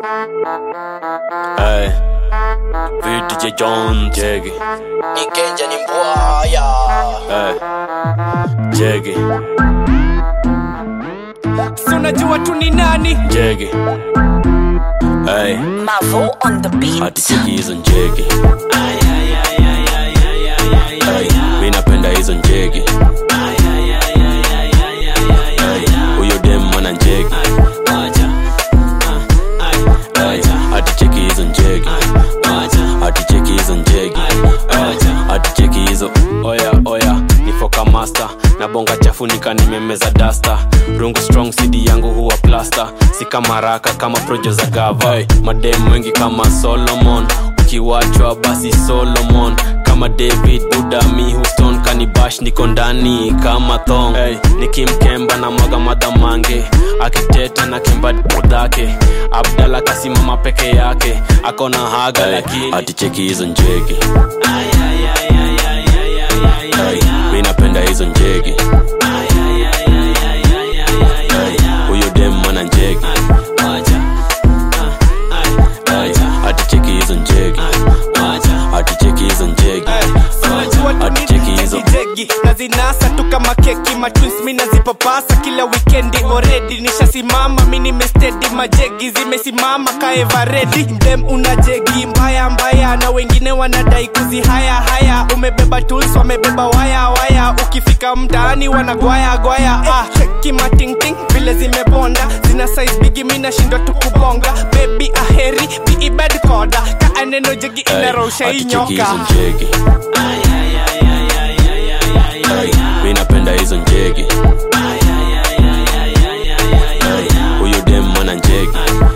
Hey, VDJ John Jeggy. Nikenja ni mbwaya Hey, Jeggy, si unajua tu ni nani Jeggy. Hey, Mavo on the beat. hati cheki hizo njegi. Hey, mi napenda hizo njegi. Hey, huyo dem mwana njegi. Hey, hati cheki hizo njegi. Hati cheki hizo njegi. Hey, hati cheki hizo oya oya nifoka master na bonga chafu nika nimemeza dasta rungu strong cd yangu huwa plasta si kama raka kama projo za gava hey, madem wengi kama solomon ukiwachwa basi solomon kama david budami houston kanibash niko ndani kama thong hey, nikimkemba na mwaga madhamange akiteta na kemba dhake abdala kasimama peke yake akona haga hey, lakini aticheki hizo njegi Hey, mi napenda hizo njegi Hey, huyo dem mwana njegi Hey, aticheki hizo njegi aticheki hizo njegi aticheki hizo jegi na zinasa tu kama keki matwins mi nazipapasa kila wikendi oredi nishasimama mi nimestedi majegi zimesimama kaevaredi mdem una jegi mbaya mbaya na wengine wanadai kuzihaya haya umebeba tools wamebeba waya waya ukifika mtaani wanagwaya gwaya ah, cheki matingting vile zimebonda zina size bigi mi nashindwa tu kubonga bebi aheri biibed koda kaa neno jegi inarosha aticheki hizo inyoka njegi Hey, mi napenda hizo njegi Hey, huyo dem mwana njegi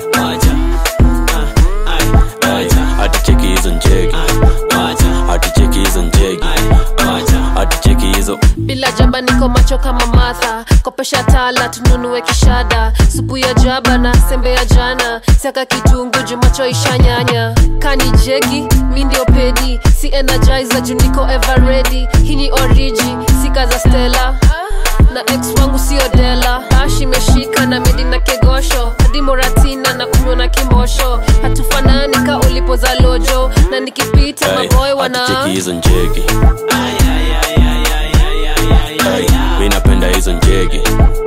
Hey, aticheki hizo njegi aticheki hizo njegi aticheki hizo bila jaba niko macho kama matha kopesha tala tununue kishada supu ya jaba na sembe ya jana siaka kitungu jumacho ishanyanya kani jegi mi ndio pedi si energizer juu niko everready hii ni oriji sika za stela na ex wangu sio dela bash imeshika na medi na kegosho hadi moratina na kunywa na kimosho hatufanani ka ulipo za lojo na nikipita Hey, maboy wana aticheki hizo njegi Hey, mi napenda hizo njegi